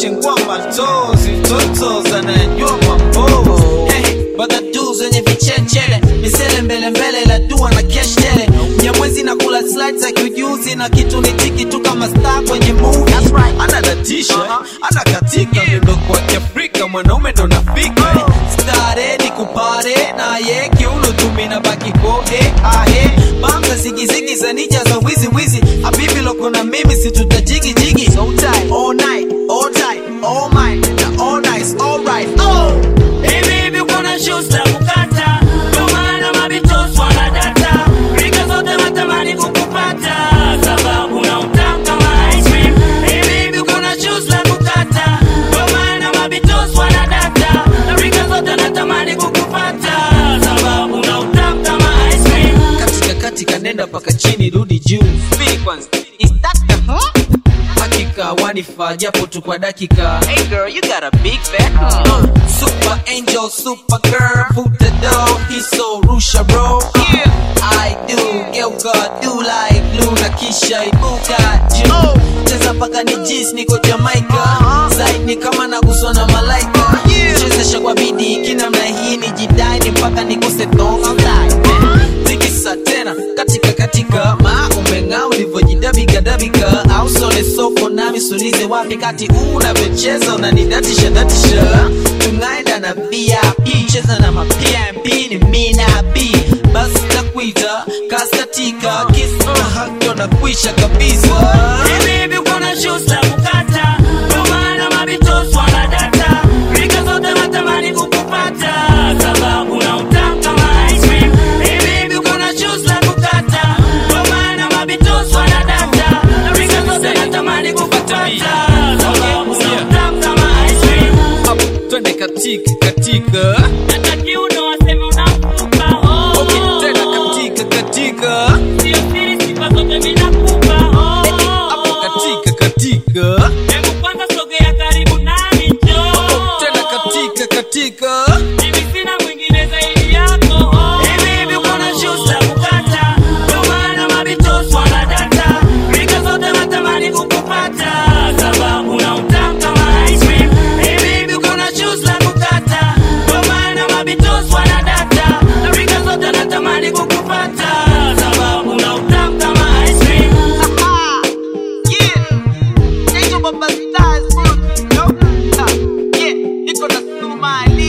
zimeshengwa matozi toto zanayajua mambo hey, badadu zenye vichechele misele mbele mbele la dua na kesh tele nyamwezi na kula slides za kiujuzi na kitu ni tiki tu kama star kwenye movie anadatisha anakatika mindo kwa kiafrika mwanaume ndo nafika stare ni kupare naye kiuno tumina baki kode ahe bamza zigizigi za nija za wizi wizi habibi loko na mimi situtajigi jigi so tight all night all tight all mine na all nice all right oh Hivi hivi kuna shoes za kukata, ndio maana mabitos wanadata. Rika zote watamani kukupata, sababu na utamu kama ice cream. Hivi hivi kuna shoes za kukata, ndio maana mabitos wanadata. Rika zote natamani kukupata, sababu na utamu kama ice cream. katika katika nenda paka chini rudi juu Speak kwanza Is that the huh? hakika wanifaa japo tu kwa dakika hey girl you got a big back uh, super angel super girl put the door he's so rusha bro yeah I do geuka do like Luna kisha ibuka juu cheza paka ni jis niko Jamaica Zaid ni kama naguswa na malaika chezesha kwa bidii kinamna hii ni jidai mpaka nikose tonga tikisa tena katika katika ma umeng'aa ulivyojidabikadabika au sole soko nami sulize wapi kati unavyocheza unanidatisha datisha tunaenda na vip cheza na mapmp ni mina b basi nakuita kaskatika kisa na hakyo na kuisha kabisa Hivi hivi kuna shoes za kukata, ndio maana mabitos wanadata. Rika zote natamani kukupata, sababu na utamu kama ice cream. Hivi hivi kuna shoes za kukata, ndio maana mabitos wanadata. Rika zote natamani kukupata, sababu na utamu kama ice cream. Hapo twende katika katika Hata kiuno waseme unakupa, oh. okay, tena katika katika Sio siri, sifa zote mimi nakupa, oh. hapo katika katika Hebu kwanza sogea karibu nami, njoo. tena katika katika Mimi sina mwingine zaidi yako. Hivi hivi kuna shoes za kukata, ndio maana mabitos wanadata. Rika zote natamani kukupata, sababu na utamu kama ice cream. Hivi hivi kuna shoes za kukata, ndio maana mabitos wanadata. Rika zote natamani kukupata, sababu na utamu kama ice cream. Yeah, Angel Baba Stars, bro. No? Ah, yeah, niko na Sumali.